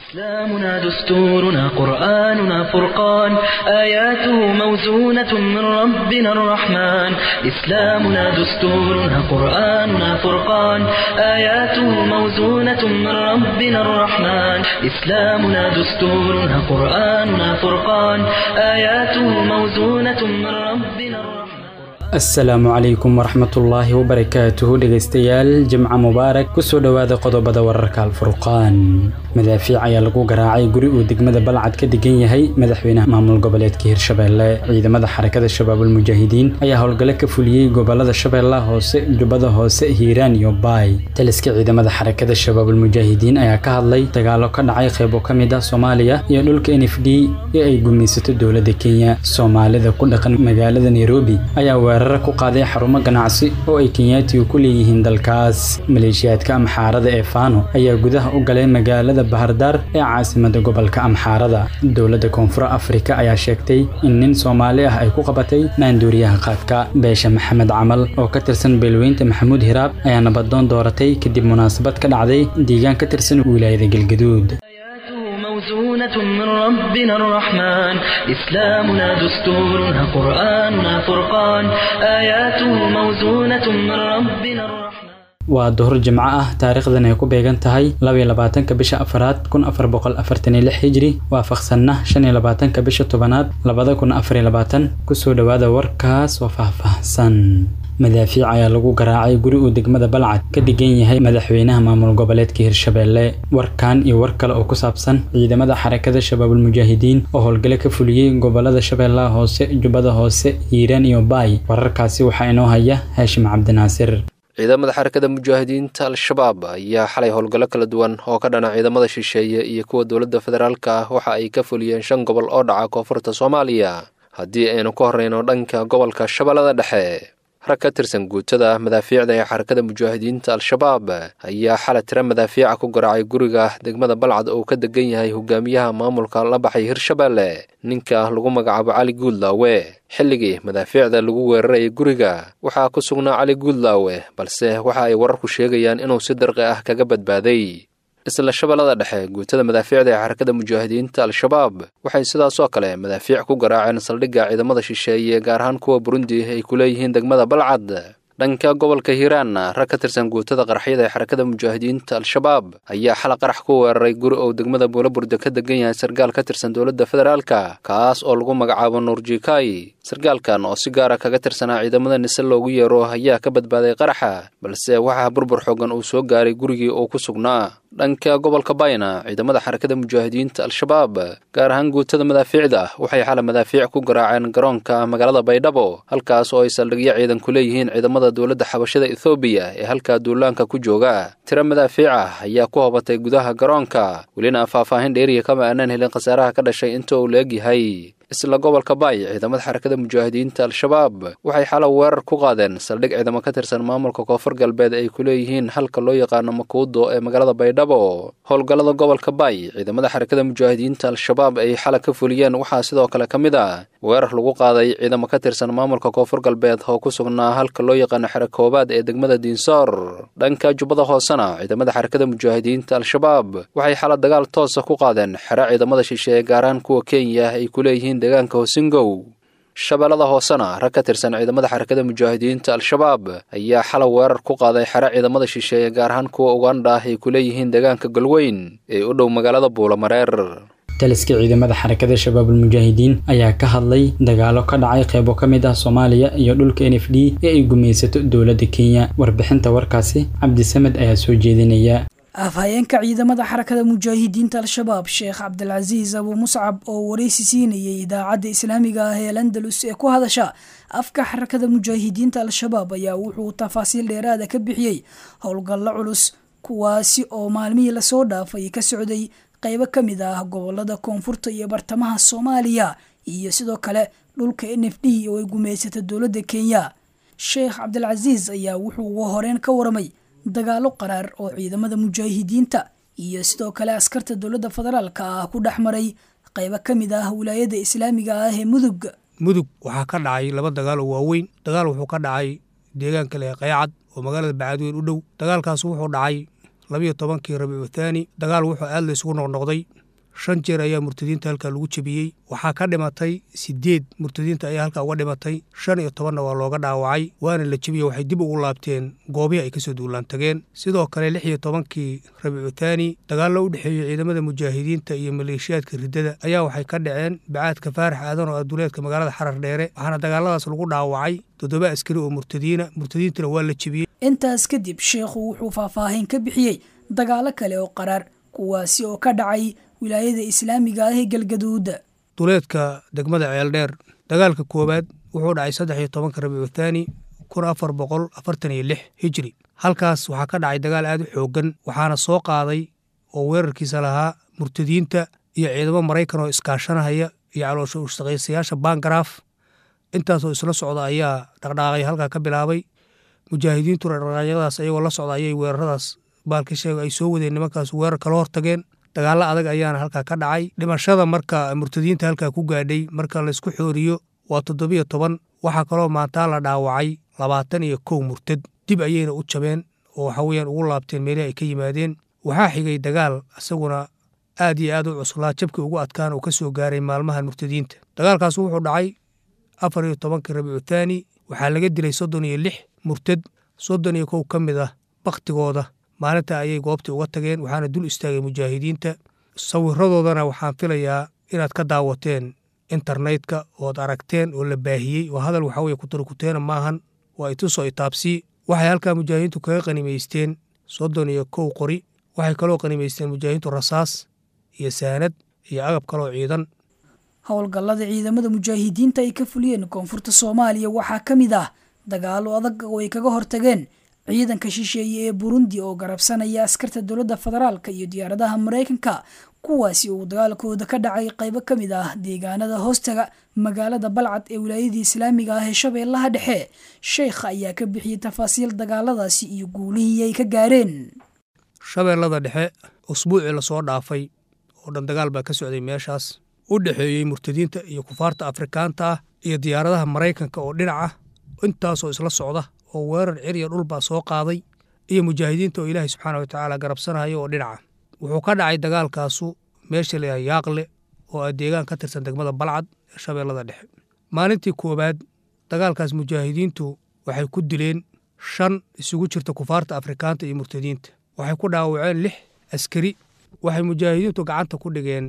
إسلامنا دستورنا قرآننا فرقان آياته موزونة من ربنا الرحمن إسلامنا دستورنا قرآننا فرقان آياته موزونة من ربنا الرحمن إسلامنا دستورنا قرآننا فرقان آياته موزونة من ربنا الرحمن asalaamu calaykum waraxmatullaahi wabarakaatuhu dhegaystayaal jimca mubaarak kusoo dhowaada qodobada wararka alfurqaan madaafiic ayaa lagu garaacay guri uu degmada balcad ka degan yahay madaxweynaha maamul goboleedka hirshabeelle ciidamada xarakada shabaabul mujaahidiin ayaa howlgalo ka fuliyey gobolada shabeellaha hoose jubbada hoose hiiraan iyo baay taliska ciidamada xarakada shabaabul mujaahidiin ayaa ka hadlay dagaalo ka dhacay qeybo ka mid ah soomaaliya iyo dhulka n f d ee ay gumaysato dowladda kenya soomaalida ku dhaqan magaalada nairobi ayaa weeraro ku qaaday xarumo ganacsi oo ay kenyaatigu ku leeyihiin dalkaas maleeshiyaadka amxaarada ee faano ayaa gudaha u galay magaalada bahardaar ee caasimada gobolka amxaarada dowladda koonfur afrika ayaa sheegtay in nin soomaali ah ay ku qabatay maanduuriyaha qaadka beesha maxamed camal oo ka tirsan beelweynta maxamuud hiraab ayaa nabadoon dooratay kadib munaasabad ka dhacday deegaan ka tirsan wilaayada galgaduud موزونة من ربنا الرحمن إسلامنا دستورنا قرآننا فرقان آياته موزونة من ربنا الرحمن waa duhur jimco ah taariikhdan ay ku beegan tahay labaiyo labaatanka bisha afaraad kun afar boqol afartan iyo lix hijri waafaqsanna shan iyo labaatanka bisha tobanaad labada kun afariyo labaatan kusoo dhowaada warkaas oo faahfaahsan madaafiic ayaa lagu garaacay guri uu degmada balcad ka degan yahay madaxweynaha maamul goboleedka hirshabeelle warkan iyo war kale oo ku saabsan ciidamada xarakada shabaabul mujaahidiin oo howlgalo ka fuliyey gobolada shabeellaha hoose jubbada hoose hiiraan iyo baay wararkaasi waxaa inoo haya haashim cabdinaasir ciidamada xarakada mujaahidiinta al-shabaab ayaa xalay howlgallo kala duwan oo ka dhana ciidamada shisheeye iyo kuwa dowladda federaalka ah waxa ay ka fuliyeen shan gobol oo dhaca koonfurta soomaaliya haddii aynu ka horreyno dhanka gobolka shabeellada dhexe rag ka tirsan guutada madaafiicda ee xarakada mujaahidiinta al-shabaab ayaa xala tira madaafiica ku garaacay guriga degmada balcad oo ka degan yahay hogaamiyaha maamulka la baxay hirshabeelle ninka lagu magacaabo cali guudlaawe xilligii madaafiicda lagu weerarayay guriga waxaa ku sugnaa cali guudlaawe balse waxa ay wararku sheegayaan inuu si darqi ah kaga badbaaday isla shabeellada dhexe guutada madaafiicda ee xarakada mujaahidiinta al-shabaab waxay sidaasoo kale madaafiic ku garaaceen saldhigga ciidamada shisheeye gaar ahaan kuwa burundi ay ku leeyihiin degmada balcad dhanka gobolka hiiraanna rag ka tirsan guutada qaraxyada ee xarakada mujaahidiinta al-shabaab ayaa xala qarax ku weeraray guri oo degmada buulaburde ka degan yahay sargaal ka tirsan dowladda federaalka kaas oo lagu magacaabo nuurjikai sargaalkan oo si gaara kaga tirsanaa ciidamada nise loogu yeero ayaa ka badbaaday qaraxa balse waxaa burbur xoogan uu soo gaaray gurigii uu ku sugnaa dhanka gobolka bayna ciidamada xarakada mujaahidiinta al-shabaab gaar ahaan guutada madaafiicda waxay xala madaafiic ku garaaceen garoonka magaalada baydhabo halkaas oo ay saldhigyo ciidan ku leeyihiin ciidamada dowladda xabashada ethoobiya ee halkaa duulaanka ku jooga tiro madaafiic ah ayaa ku hobatay gudaha garoonka welina faahfaahin dheeriya kama aanaan helin khasaaraha ka dhashay inta uu la egyahay isla gobolka baay ciidamada xarakada mujaahidiinta al-shabaab waxay xala weerar ku qaadeen saldhig ciidamo ka tirsan maamulka koonfur galbeed ay ku leeyihiin halka loo yaqaano makuudo ee magaalada baydhabo howlgallada gobolka baay ciidamada xarakada mujaahidiinta al-shabaab ay xala ka fuliyeen waxaa sidoo kale ka mid ah weerar lagu qaaday ciidamo ka tirsan maamulka koonfur galbeed oo ku sugnaa halka loo yaqaano xero koobaad ee degmada diinsoor dhanka jubbada hoosena ciidamada xarakada mujaahidiinta al-shabaab waxay xala dagaal toosa ku qaadeen xero ciidamada shisheeye gaaraan kuwa kenya ay ku leeyihiin deegaanka hosingow shabeellada hoosena rag ka tirsan ciidamada xarakada mujaahidiinta al-shabaab ayaa xala weerar ku qaaday xero ciidamada shisheeye gaar ahaan kuwa uganda ah ay ku leeyihiin deegaanka galweyn ee u dhow magaalada buulamareer taliska ciidamada xarakada shabaabul mujaahidiin ayaa ka hadlay dagaalo ka dhacay qeybo ka mid ah soomaaliya iyo dhulka n f d ee ay gumaysato dowladda kenya warbixinta warkaasi cabdisamed ayaa soo jeedinaya afhayeenka ciidamada xarakada mujaahidiinta al-shabaab sheekh cabdilcasiis abuu muscab oo wareysi siinayay idaacadda islaamiga ah ee landalus ee ku hadasha afka xarakada mujaahidiinta al-shabaab ayaa wuxuu tafaasiil dheeraada ka bixiyey howlgallo culus kuwaasi oo maalmihii lasoo dhaafay ka socday qeybo ka mid ah gobolada koonfurta iyo bartamaha soomaaliya iyo sidoo kale dhulka n f d oo ay gumaysata dowladda kenya sheekh cabdilcasiis ayaa wuxuu ugu horeyn ka waramay dagaalo qaraar oo ciidamada mujaahidiinta iyo sidoo kale askarta dowladda federaalka ah ku dhex maray qeybo ka mid ah wilaayada islaamiga ah ee mudug mudug waxaa ka dhacay laba dagaal oo waaweyn dagaal wuxuu ka dhacay deegaanka leh qayacad oo magaalada bacadweyn u dhow dagaalkaas wuxuu dhacay labiyo tobankii rabiicu thaani dagaal wuxuu aad la isugu noqnoqday shan jeer ayaa murtadiinta halkaa lagu jebiyey waxaa ka dhimatay sideed murtadiinta ayaa halkaa uga dhimatay shan iyo tobanna waa looga dhaawacay waana la jebiyey waxay dib ugu laabteen goobihii ay kasoo duulaan tageen sidoo kale lix iyo tobankii rabiicu thaani dagaallo u dhexeeyey ciidamada mujaahidiinta iyo maleeshiyaadka riddada ayaa waxay ka dhaceen bacaadka faarax aadan oo aduleedka magaalada xarar dheere waxaana dagaaladaas lagu dhaawacay toddoba askari oo murtadiina murtadiintana waa la jebiyey intaas kadib sheekhu wuxuu faahfaahin ka bixiyey dagaalo kale oo qaraar kuwaasi oo ka dhacay wilaayada islaamiga ah ee galgaduuda duleedka degmada ceeldheer dagaalka koowaad wuxuu dhacay saddex iyo tobanka rabiicu thaani kun afar boqol afartan iyo lix hijri halkaas waxaa ka dhacay dagaal aad u xooggan waxaana soo qaaday oo weerarkiisa lahaa murtadiinta iyo ciidamo maraykan oo iskaashanahaya iyo caloosha ushaqaysayaasha bangaraaf intaasoo isla socda ayaa dhaqdhaaqay halkaa ka bilaabay mujaahidiintuna dhaqdhaaqyadaas ayagoo la socda ayay weeraradaas baalka sheega ay soo wadeen nimankaas weerar kala hortageen dagaallo adag ayaana halkaa ka dhacay dhimashada marka murtadiinta halkaa ku gaadhay marka laysku xooriyo waa toddobiyo toban waxaa kaloo maantaa la dhaawacay labaatan iyo kow murtad dib ayayna u jabeen oo waxa weeyaan ugu laabteen meelihii ay ka yimaadeen waxaa xigay dagaal isaguna aad iyo aad u cuslaa jabkii ugu adkaan uu ka soo gaaray maalmahan murtadiinta dagaalkaas wuxuu dhacay afar iyo tobankii rabiicu thaani waxaa laga dilay soddon iyo lix murtad soddon iyo kow ka mid ah bakhtigooda maalinta ayay goobtii uga tageen waxaana dul istaagay mujaahidiinta sawiradoodana waxaan filayaa inaad ka daawateen internetka ood aragteen oo la baahiyey oo hadal waxaweye kutarkuteena maahan waa itusoo itaabsii waxay halkaa mujaahidiintu kaga qanimaysteen soddon iyo kow qori waxay kaloo qanimaysteen mujaahidiintu rasaas iyo saanad iyo agab kaloo ciidan howlgallada ciidamada mujaahidiinta ay ka fuliyeen koonfurta soomaaliya waxaa ka mid ah dagaalo adag oo ay kaga hortageen ciidanka shisheeye ee burundi oo garabsanaya askarta dowladda federaalka iyo diyaaradaha maraykanka kuwaasi uu dagaalkooda ka dhacay qaybo ka mid ah deegaanada hoostaga magaalada balcad ee wilaayadii islaamiga ah ee shabeellaha dhexe sheekha ayaa ka bixiyey tafaasiil dagaaladaasi iyo guulihii ay ka gaareen shabeellada dhexe usbuucii lasoo dhaafay oo dhan dagaal baa ka socday meeshaas u dhexeeyey murtadiinta iyo kufaarta afrikaanta ah iyo diyaaradaha maraykanka oo dhinac ah intaasoo isla socda oo weerar ciriya dhulbaa soo qaaday iyo mujaahidiinta oo ilaahay subxaana watacaala garabsanaya oo dhinaca wuxuu ka dhacay dagaalkaasu meesha layahay yaaqle oo ah deegaan ka tirsan degmada balcad ee shabeellada dhexe maalintii koowaad dagaalkaas mujaahidiintu waxay ku dileen shan isugu jirta kufaarta afrikaanta iyo murtadiinta waxay ku dhaawaceen lix askari waxay mujaahidiintu gacanta ku dhigeen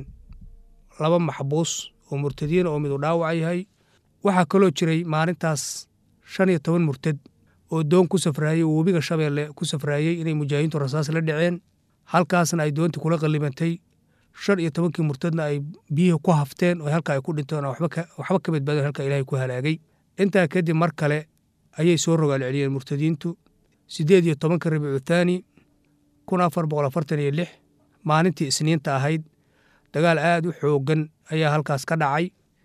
laba maxbuus oo murtadiina oo midu dhaawac yahay waxaa kaloo jiray maalintaas shan iyo toban murtad oo doon ku safraayey oo webiga shabeelle ku safraayey inay mujaahidiintu rasaas la dhaceen halkaasna ay doontii kula qallibantay shan iyo tobankii murtadna ay biyihii ku hafteen oo halkaa ay ku dhinteen oo waxba ka badbaadeen halkaa ilaahay ku halaagay intaa kadib mar kale ayay soo rogaal celiyeen murtadiintu siddeed iyo tobanka rabiicu thaani kun afar boqol afartan iyo lix maalintii isniinta ahayd dagaal aad u xooggan ayaa halkaas ka dhacay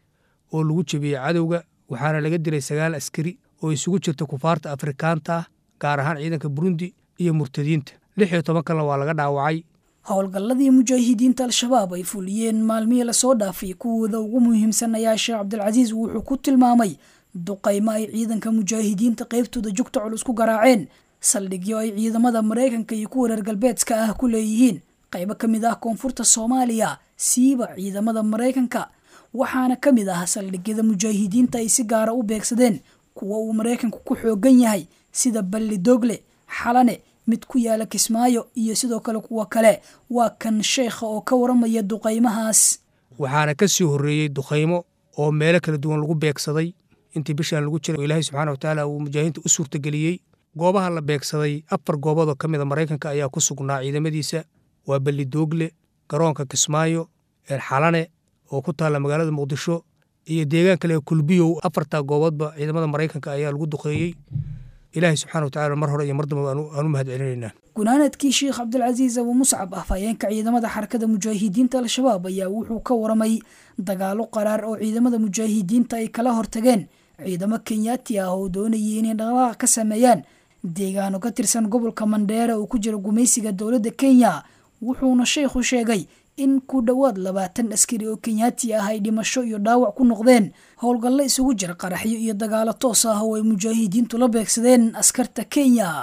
oo lagu jebiyey cadowga waxaana laga dilay sagaal askari oo isugu jirta kufaarta afrikaanta ah gaar ahaan ciidanka burundi iyo murtadiinta lix iyo toban kalena waa laga dhaawacay howlgalladii mujaahidiinta al-shabaab ay fuliyeen maalmihii lasoo dhaafay kuwooda ugu muhiimsan ayaa sheekh cabdilcasiis wuxuu ku tilmaamay duqaymo ay ciidanka mujaahidiinta qaybtooda jugta culus ku garaaceen saldhigyo ay ciidamada maraykanka iyo kuwa reer galbeedka ah ku leeyihiin qaybo ka mid ah koonfurta soomaaliya siiba ciidamada maraykanka waxaana ka mid ah saldhigyada mujaahidiinta ay si gaara u beegsadeen kuwa uu maraykanku ku xoogan yahay sida balli dogle xalane mid ku yaala kismaayo iyo sidoo kale kuwa kale waa kan sheekha oo ka waramaya duqaymahaas waxaana ka sii horreeyey duqaymo oo meelo kala duwan lagu beegsaday intii bishaan lagu jiray oo ilaahay subxaana watacaala uu mujaahidiinta u suurtageliyey goobaha la beegsaday afar gooboodoo ka mida maraykanka ayaa ku sugnaa ciidamadiisa waa balli doogle garoonka kismaayo xalane oo ku taalla magaalada muqdisho iyo deegaan kale kulbiyow afartaa gooboodba ciidamada maraykanka ayaa lagu duqeeyey ilaahay subxana watacala mar hore iyo mar damba aan u mahad celinaynaa gunaanadkii sheekh cabdilcasiis abu muscab afhayeenka ciidamada xarakada mujaahidiinta al-shabaab ayaa wuxuu ka waramay dagaalo qaraar oo ciidamada mujaahidiinta ay kala hortageen ciidamo kenyaati ah oo doonayay inay dhaqdhaqaaq ka sameeyaan deegaano ka tirsan gobolka mandheere oo ku jira gumaysiga dowladda kenya wuxuuna sheekhu sheegay in ku dhowaad labaatan askari oo kenyaati ah ay dhimasho iyo dhaawac ku noqdeen howlgallo isugu jira qaraxyo iyo dagaalo toos ah oo ay mujaahidiintu la beegsadeen askarta kenya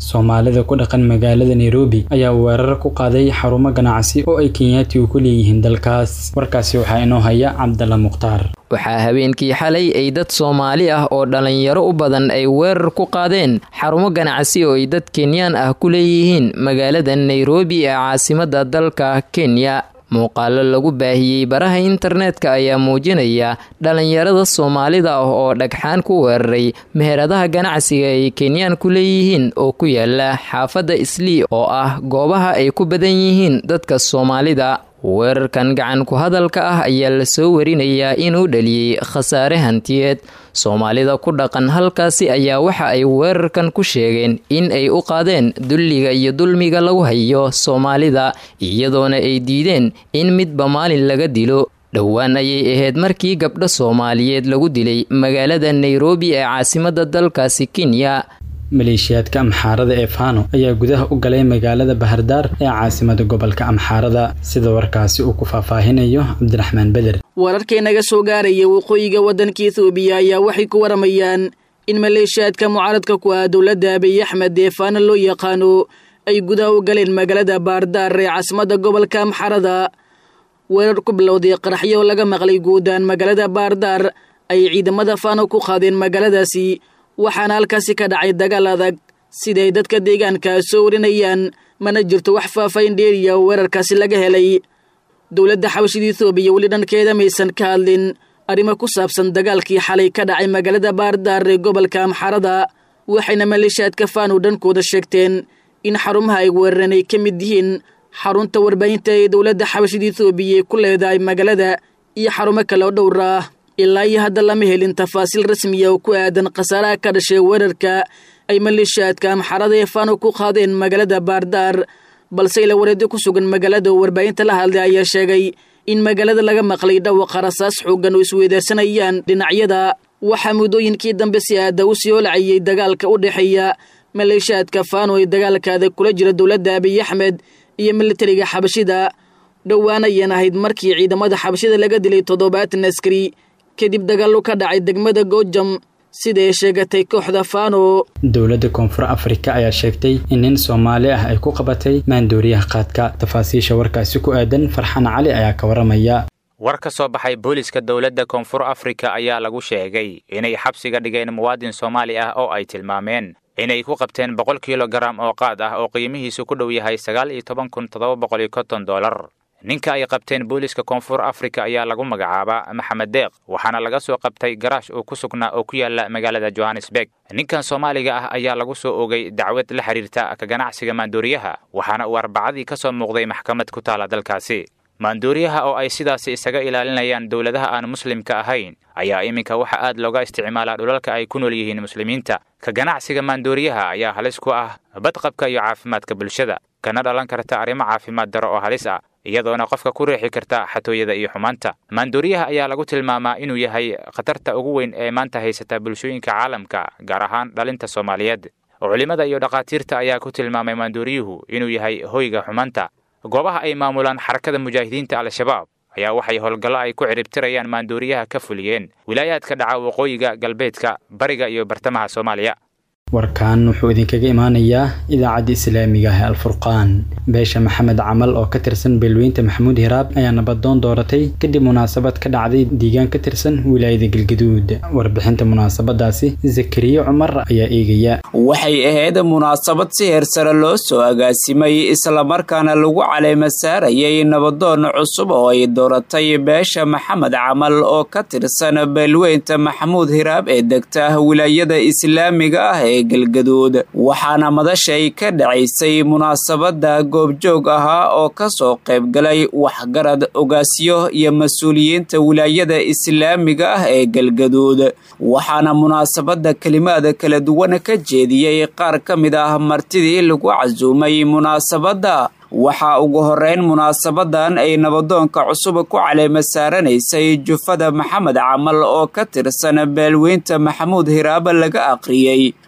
soomaalida ku dhaqan magaalada nairobi ayaa weerar ku qaaday xarumo ganacsi oo ay kenyaatigu ku leeyihiin dalkaas warkaasi waxaa inoo haya cabdalla mukhtaar waxaa habeenkii xalay ay dad soomaali ah oo dhallinyaro u badan ay weerar ku qaadeen xarumo ganacsi oo ay dad kenyaan ah ku leeyihiin magaalada nairobi ee caasimadda dalka kenya muuqaalo lagu baahiyey baraha internetka ayaa muujinaya dhallinyarada soomaalida ah oo dhagxaan ku weeraray meheradaha ganacsiga ay kenyaan ku leeyihiin oo ku yaala xaafadda islii oo ah goobaha ay ku badan yihiin dadka soomaalida weerarkan gacan ku hadalka ah ayaa lasoo warinayaa inuu dhaliyey khasaare hantiyeed soomaalida ku dhaqan halkaasi ayaa waxa ay weerarkan ku sheegeen in ay u qaadeen dulliga iyo dulmiga lagu hayo soomaalida iyadoona ay diideen in midba maalin laga dilo dhowaan ayay ahayd markii gabdho soomaaliyeed lagu dilay magaalada nairobi ee caasimadda dalkaasi kenya maleeshiyaadka amxaarada ee fano ayaa gudaha u galay magaalada bahardaar ee caasimada gobolka amxaarada sida warkaasi uu ku faahfaahinayo cabdiraxmaan beder wararkii naga soo gaaraya waqooyiga waddanka ethoobiya ayaa waxay ku waramayaan in maleeshiyaadka mucaaradka ku ah dowladda abiy axmed ee fano loo yaqaano ay gudaha u galeen magaalada bahardaar ee caasimadda gobolka amxaarada weerar ku bilowday qaraxyo oo laga maqlay guudaan magaalada bahardaar ay ciidamada fano ku qaadeen magaaladaasi waxaana halkaasi ka dhacay dagaal adag siday dadka deegaanka soo warinayaan mana jirto wax faafayn dheeriya oo weerarkaasi laga helay dowladda xabashida ethoobiya weli dhankeeda maysan ka hadlin arrimo ku saabsan dagaalkii xalay ka dhacay magaalada baardaar ee gobolka amxarada waxayna maleeshiyaadka fano dhankooda sheegteen in xarumaha ay weerareen ay ka mid yihiin xarunta warbaahinta ee dowladda xabashida ethoobiya ee ku leedahay magaalada iyo xarumo kale oo dhowr ah ilaa iyo hadda lama helin tafaasiil rasmiya oo ku aadan khasaaraha ka dhashay weerarka ay maleeshiyaadka amxarada ee fano ku qaadeen magaalada baardaar balse ila wareedyo ku sugan magaalada oo warbaahinta la hadlay ayaa sheegay in magaalada laga maqlay dhawaqa rasaas xoogan oo isweydaarsanayaan dhinacyada waxaa muddooyinkii dambe si aada u sii holcayay dagaalka u dhexeeya maleeshiyaadka fano ee dagaalkaada kula jira dowladda abiy axmed iyo militariga xabashida dhowaan ayaan ahayd markii ciidamada xabashida laga dilay toddobaatan askari kadib dagaallo ka dhacay degmada goojam sida ay sheegatay kooxda fano dowladda koonfur afrika ayaa sheegtay in nin soomaali ah ay ku qabatay maandooriyaha qaadka tafaasiisha warkaasi ku aadan farxan cali ayaa ka waramaya war ka soo baxay booliska dowladda koonfur afrika ayaa lagu sheegay inay xabsiga dhigeen muwaadin soomaali ah oo ay tilmaameen inay ku qabteen boqol kilogaram oo qaad ah oo qiimihiisu ku dhow yahay sagaal iyo toban kun toddoba boqol iyo konton dollar ninka ay qabteen booliska koonfur afrika ayaa lagu magacaabaa maxamed deeq waxaana laga soo qabtay garaash uu ku sugnaa oo ku yaala magaalada johannesburg ninkan soomaaliga ah ayaa lagu soo ogay dacwad la xiriirta ka ganacsiga maandooriyaha waxaana uu arbacadii ka soo muuqday maxkamad ku taala dalkaasi maandooriyaha oo ay sidaasi isaga ilaalinayaan dowladaha aan muslimka ahayn ayaa iminka waxa aad looga isticmaalaa dhulalka ay ku nool yihiin muslimiinta ka ganacsiga maandooriyaha ayaa halis ku ah badqabka iyo caafimaadka bulshada kana dhalan karta arrimo caafimaad daro oo halis ah iyadoona qofka ku riixi karta xatooyada iyo xumaanta maandooriyaha ayaa lagu tilmaamaa inuu yahay khatarta ugu weyn ee maanta haysata bulshooyinka caalamka gaar ahaan dhalinta soomaaliyeed culimmada iyo dhakhaatiirta ayaa ku tilmaamay maandooriyuhu inuu yahay hoyga xumaanta goobaha ay maamulaan xarakada mujaahidiinta al-shabaab ayaa waxay howlgallo ay ku ciribtirayaan maandooriyaha ka fuliyeen wilaayaadka dhaca waqooyiga galbeedka bariga iyo bartamaha soomaaliya warkan wuxuu idinkaga imaanayaa idaacadda islaamiga ah ee alfurqaan beesha maxamed camal oo ka tirsan beelweynta maxamuud hiraab ayaa nabadoon dooratay kadib munaasabad ka dhacday diigaan ka tirsan wilaayada galgaduud warbixinta munaasabadaasi zakariye cumar ayaa eegaya waxay ahayd munaasabad si heersare loo soo agaasimay islamarkaana lagu caleema saarayay nabadoon cusub oo ay dooratay beesha maxamed camal oo ka tirsan beelweynta maxamuud hiraab ee degta wilaayada islaamiga ah ee galgaduud waxaana madashay ka dhacaysay munaasabada goobjoog ahaa oo ka soo qaybgalay waxgarad ogaasyo iyo mas-uuliyiinta wilaayada islaamiga ah ee galgaduud waxaana munaasabada kelimaada kala duwan ka jeediyey qaar ka mid ah martidii lagu casuumay munaasabadda waxaa ugu horeyn munaasabadan ay nabadoonka cusub ku caleema saaranaysay jufada maxamed camal oo ka tirsan beelweynta maxamuud hiraaba laga aqriyey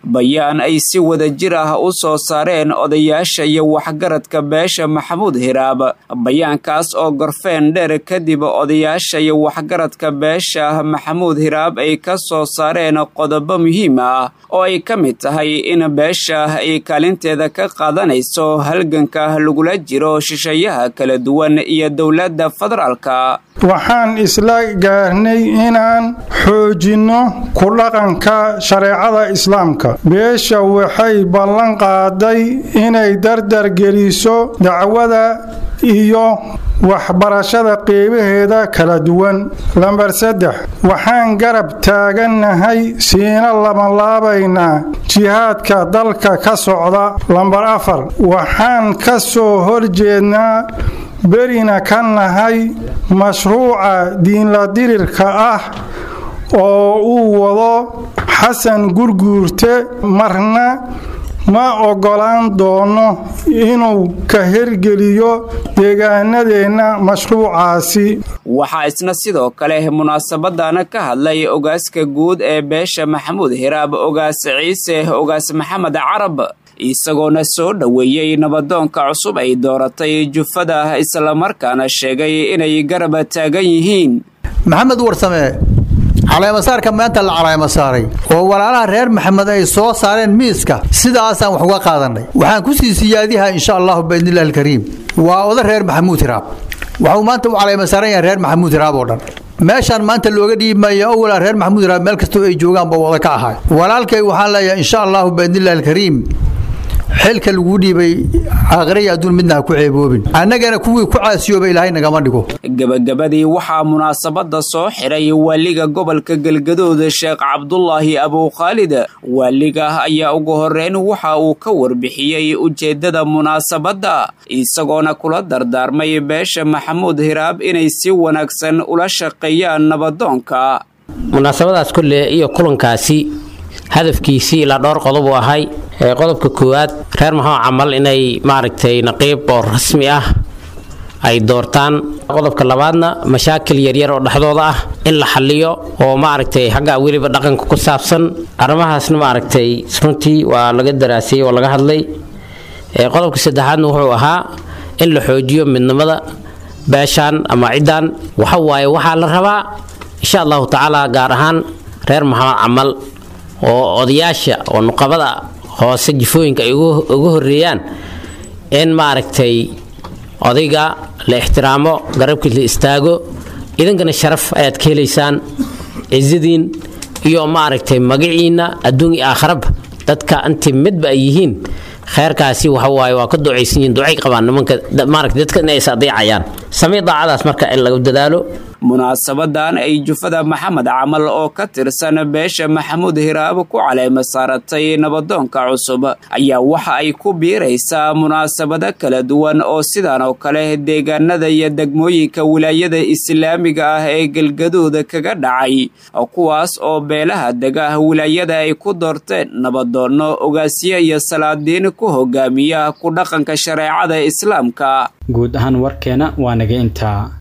bayaan ay si wada jir ah u soo saareen odayaasha iyo waxgaradka beesha maxamuud hiraab bayaankaas oo gorfeen dheer kadib odayaasha iyo waxgaradka beesha maxamuud hiraab ay ka soo saareen qodobo muhiim ah oo ay ka mid tahay in beesha ay kaalinteeda ka qaadanayso halganka lagula jiro shisheeyaha kala duwan iyo dowladda federaalka waxaan isla gaarnay inaan xoojinno ku dhaqanka shareecada islaamka beesha waxay ballan qaaday inay dardar geliso dacwada iyo waxbarashada qeybaheeda kala duwan lambar saddex waxaan garab taagannahay siina labanlaabaynaa jihaadka dalka ka socda lambar afar waxaan ka soo horjeednaa berina ka nahay mashruuca diinladirirka ah oo uu wado xasan gurguurte marna ma oggolaan doono inuu ka hergeliyo deegaanadeenna mashruucaasi waxaa isna sidoo kale munaasabadana ka hadlay ogaaska guud ee beesha maxamuud hiraab ogaas ciise ogaas maxamed carab isagoona soo dhoweeyey nabadoonka cusub ay dooratay jufada islamarkaana sheegay inay garaba taagan yihiin maxamed warsame caleemasaarka maanta la caleemasaaray oo walaalaha reer maxamed ay soo saareen miiska sidaasaan wax uga qaadanay waxaan ku sii siyaadihaa insha allahu biidnillahi alkariim waa oda reer maxamuud hiraab waxuu maanta u caleemasaaran yahay reer maxamuud hiraab oo dhan meeshaan maanta looga dhiibmaya owalaa reer maxamuud hiraab meel kastoo ay joogaan ba wada ka ahay walaalkay waxaan leeyahay insha allahu biidnillahi alkariim xilka lagu dhiibay aakhiraya adduun midna ha ku ceeboobin annagana kuwii ku caasiyooba ilaahay nagama dhigo gebagabadii waxaa munaasabadda soo xiray waaliga gobolka galgadooda sheekh cabdulaahi abuukhaalid waaliga ayaa ugu horeyn waxa uu ka warbixiyey ujeeddada munaasabadda isagoona kula dardaarmay beesha maxamuud hiraab inay si wanaagsan ula shaqeeyaan nabadoonka munaasabadaas kolle iyo kulankaasi hadafkiisii ilaa dhowr qodob uu ahay qodobka koowaad reer maxamed camal inay maaragtay naqiib oo rasmi ah ay doortaan qodobka labaadna mashaakil yaryar oo dhexdooda ah in la xaliyo oo maaragtay xagga weliba dhaqanka ku saabsan arrimahaasna maaragtay runtii waa laga daraasiyey oo laga hadlay qodobka saddexaadna wuxuu ahaa in la xoojiyo midnimada beeshaan ama ciddan waxa waaye waxaa la rabaa insha allahu tacaala gaar ahaan reer maxamed camal oo odayaasha oo nuqabada hoose jifooyinka ay uga horeeyaan in maaragtay odayga la ixtiraamo garabkii la istaago idinkana sharaf ayaad ka helaysaan cizadiin iyo maaragtay magaciinna adduun iyo aakharaba dadka intii midba ay yihiin kheerkaasi waxa waaye waa ka ducaysan yihiin ducay qabaan nimanka maaragtay dadka inay is adeecayaan samee daacadaas marka in lagu dadaalo munaasabadan ay jufada maxamed camal oo ka tirsan beesha maxamuud hiraab ku caleema saaratay nabadoonka cusub ayaa waxa ay ku biiraysaa munaasabado kala duwan oo sidan oo kale deegaanada iyo degmooyinka wilaayada islaamiga ah ee galgaduud kaga dhacay kuwaas oo beelaha dega wilaayada ay ku doorteen nabadoonno ogaasyo iyo salaadiin ku hogaamiya ku dhaqanka shareecada islaamka guud ahaan warkeena waa naga intaa